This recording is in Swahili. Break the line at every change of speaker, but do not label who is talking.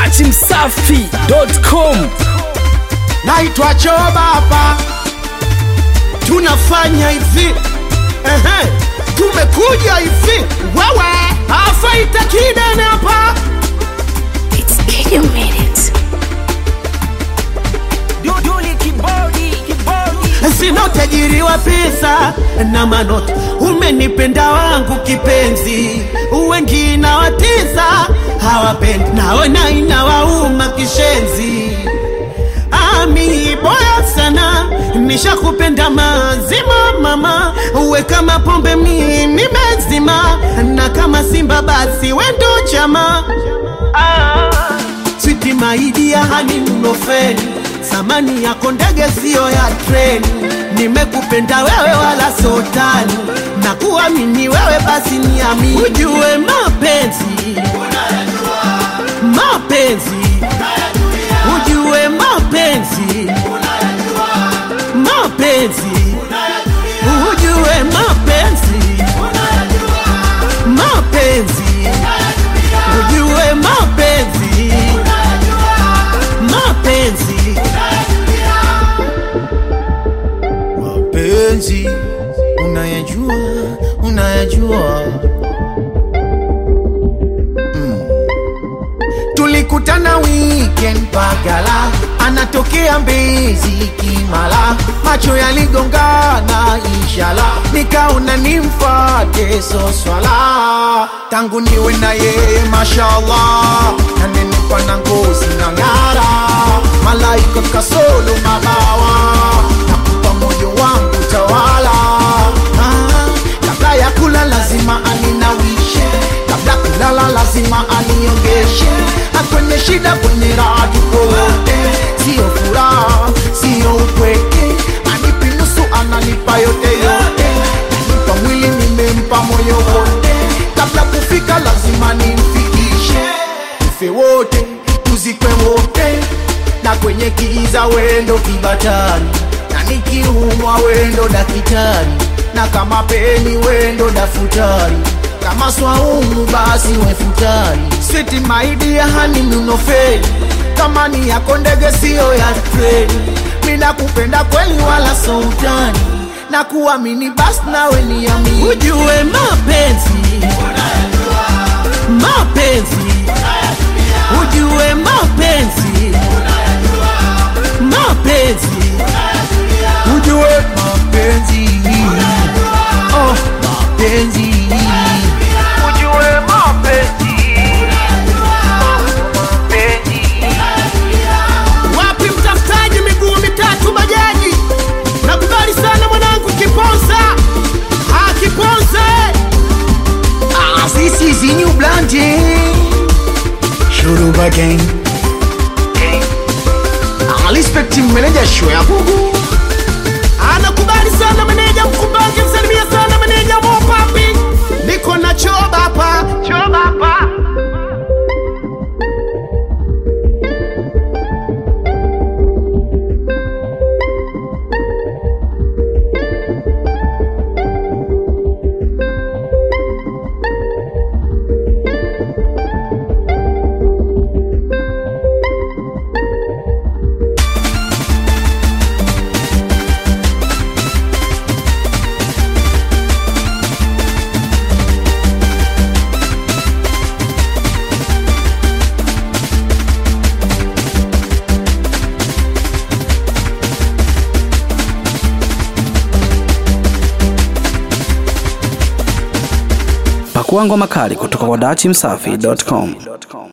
dachimsafi.com
naitwa Choba hapa, tunafanya hivi ehe, tumekuja hivi wewe afaita kidene hapa
It's Kid Minutes.
sina utajiri wa pesa na manoti, umenipenda wangu kipenzi, wengine watiza hawapendi, naona inawauma kishenzi. Ami boya sana, nishakupenda mazima mama, uwe kama pombe mimi mezima, na kama simba basi wendo chama ah. Switi maidia hani mnofeni, samani yako ndege siyo ya treni. Nimekupenda wewe wala sotani, na kuamini wewe basi niamini. Ujue mapenzi, mapenzi, ujue mapenzi, mapenzi, ujue mapenzi, mapenzi, ujue mapenzi, mapenzi.
mapenzi unayajua unayajua tulikutana weekend pagala anatokea mbezi kimala macho yaligongana inshala nikaona nimfate soswala tangu niwe na yeye mashallah nanenipa na ngozi na ng'ara malaika kasolo mabawa nakupa moyo wangu tawala ah, kabla ya kula lazima aninawishe kabla kulala lazima aniongeshe akwenye shida kwenye raha tuko wote sio furaha sio upweke anipi nusu ananipa yote yote nanipa mwili nimempa moyo wote kabla kufika lazima nimfikishe tufe wote tuzikwe wote na kwenye kiza wendo kibatari na nikiumwa wendo dakitari na kama peni wendo dafutari kama swaumu basi wefutari siti maidia hani mnofeli kama ni yako ndege siyo ya treni mina kupenda kweli wala soutani na kuamini basi nawe niamini
ujue mapenzi mapenzi ujue mapenzi mapenzi
ujue mapenzi oh, mapenzi ujue mapenzi
wapi mtafutaji miguu mitatu bajaji nakubali sana mwanangu kiponza ah, kiponza
Ah, this is the new blondie. Shuruba gang. Ah, respect manager show ya bubu.
anakubali sana meneja mkumbange msalimia sana meneja mopapi niko na choba hapa choba hapa
pakua ngoma kali kutoka kwa dachimsafi.com